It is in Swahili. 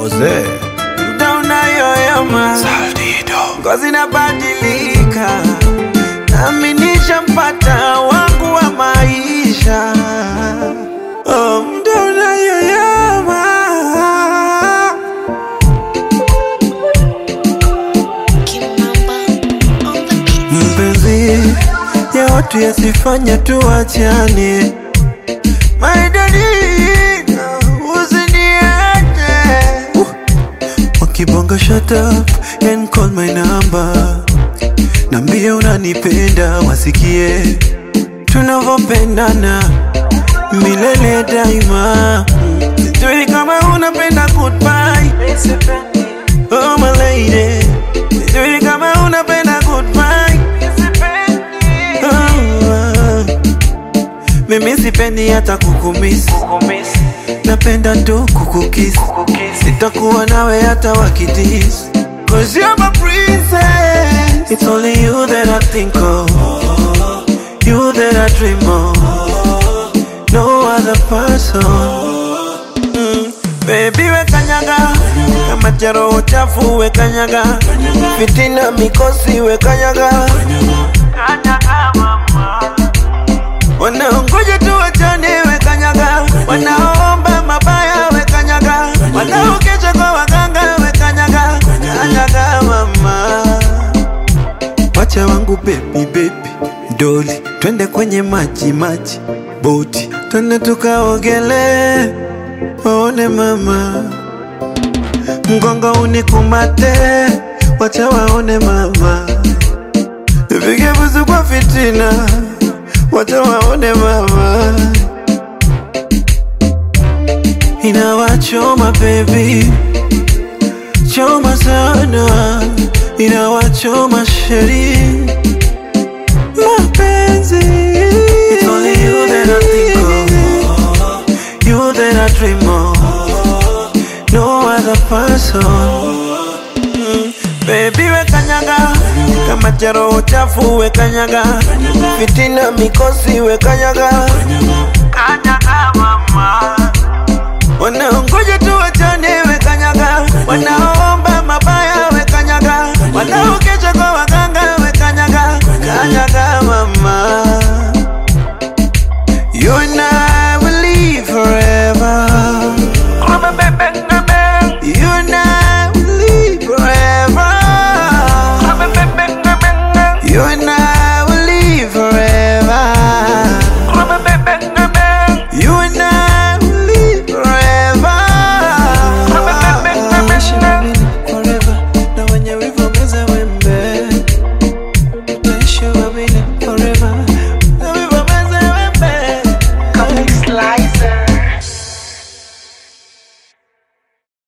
Jose muda unayoyoma, ngozi inabadilika, nami nishampata wangu wa maisha. Oh, muda unayoyoma mpenzi ya watu yasifanya tuachane maidani usiniache uh. wakibonga shut up and call my number nambie unanipenda wasikie tunavyopendana milele daima Mm. sijui kama unapenda goodbye oh my lady sijui kama unapenda goodbye oh, oh. mimi sipendi hata kukumisi napenda tu kukukisi sitakuwa nawe hata wakidis Cause you're my princess It's only you that I think of You that I dream of No other person mm. Baby we kanyaga Kama charo chafu we kanyaga Fitina mikosi we kanyaga Kanyaga mama Wanaongoja tu wachane we kanyaga Wanaomba mabaya we kanyaga Wanaokesha kwa waganga we kanyaga Kanyaga mama Wacha wangu baby baby Doli twende kwenye maji maji Boti twende tukaogele Waone mama Mgongo unikumate Wacha waone mama Nipige busu kwa fitina Wacha waone mama Inawachoma baby Choma sana Inawachoma sheri Mapenzi It's only you that I think of You that I dream of No other person Mm, Baby we kanyaga kama charo chafu we kanyaga fitina mikosi we kanyaga kanyaga mama wanaongoja